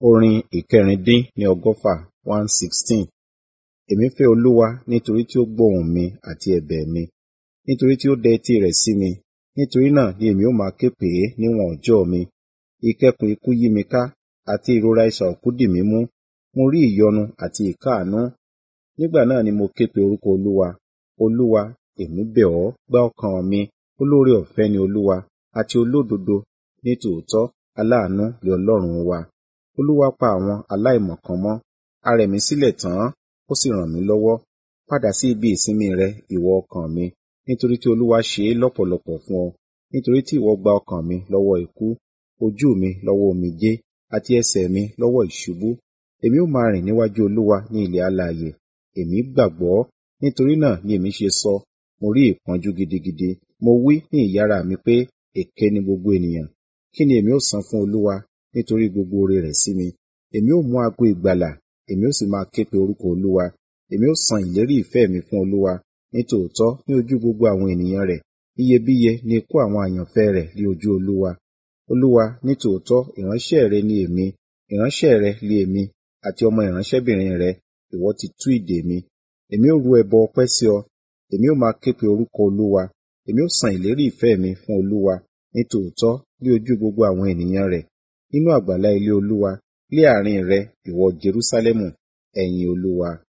Orin ìkẹrìndín ní ọgọ́fà one sixteen. Èmi fẹ́ Olúwa nítorí tí ó gbọ́ ohùn mi àti ẹ̀bẹ̀ mi, nítorí tí ó dẹ etí rẹ̀ sí mi. Nítorí náà ni èmi ó máa ké pè é níwọ̀n ọjọ́ mi. Ìkẹ́kùn ikú yí mi ká, àti ìrora isà òkú dì mí mú. Mo rí ìyọnu àti ìkáàánú. Nígbà náà ni mo ké pe orúkọ Olúwa. Olúwa, èmi bẹ̀ ọ́, gbá ọkàn mi. Olóore-ọ̀fẹ́ ni Olúwa, àti olódodo ní tòótọ́ aláàánú ni Ọlọ́run wa. Olúwa pa àwọn aláìmọ̀kan mọ́. A rẹ̀ mí sílẹ̀ tán, ó sì ràn mí lọ́wọ́. Padà sí ibi ìsinmi rẹ, ìwọ ọkàn mi, nítorí tí Olúwa ṣe é lọ́pọ̀lọpọ̀ fún ọ. Nítorí tí ìwọ gba ọkàn mi lọ́wọ́ ikú, ojú mi lọ́wọ́ omijé, àti ẹsẹ̀ mi lọ́wọ́ ìṣubú. Èmi ó máa rìn níwájú Olúwa ní ilẹ̀ alààyè. Èmi gbàgbọ́, nítorí náà ni èmi ṣe sọ, mo rí ìpọ́njú gidigidi. Mo wí ní ìyára mi pé, èké ni gbogbo ènìyàn. Kí ni èmi ó san fún Olúwa nítorí gbogbo oore rẹ̀ sí mi? Èmi ó mú ago ìgbàlà, èmi ó sì máa ké pe orúkọ Olúwa. Èmi ó san ìlérí ìfẹ́ mi fún Olúwa, nítòótọ́ ní ojú gbogbo àwọn ènìyàn rẹ̀. Iyebíye ni ikú àwọn àyànfẹ́ rẹ̀ ní ojú Olúwa. Olúwa, nítòótọ́ ìránṣẹ́ rẹ ni èmi, ìránṣẹ́ rẹ li èmi, àti ọmọ ìránṣẹ́bìnrin rẹ, ìwọ ti tú ìdè mi. Èmi ó rú ẹbọ ọpẹ́ sí ọ, èmi ó máa ké pe orúkọ Olúwa. Èmi ó san ìlérí ìfẹ́ mi fún Olúwa, nítòótọ́ ní ojú gbogbo àwọn ènìyàn rẹ̀. Nínú àgbàlá ilé Olúwa, ní àárín rẹ, ìwọ Jerúsálẹ́mù, ẹ̀yin Olúwa.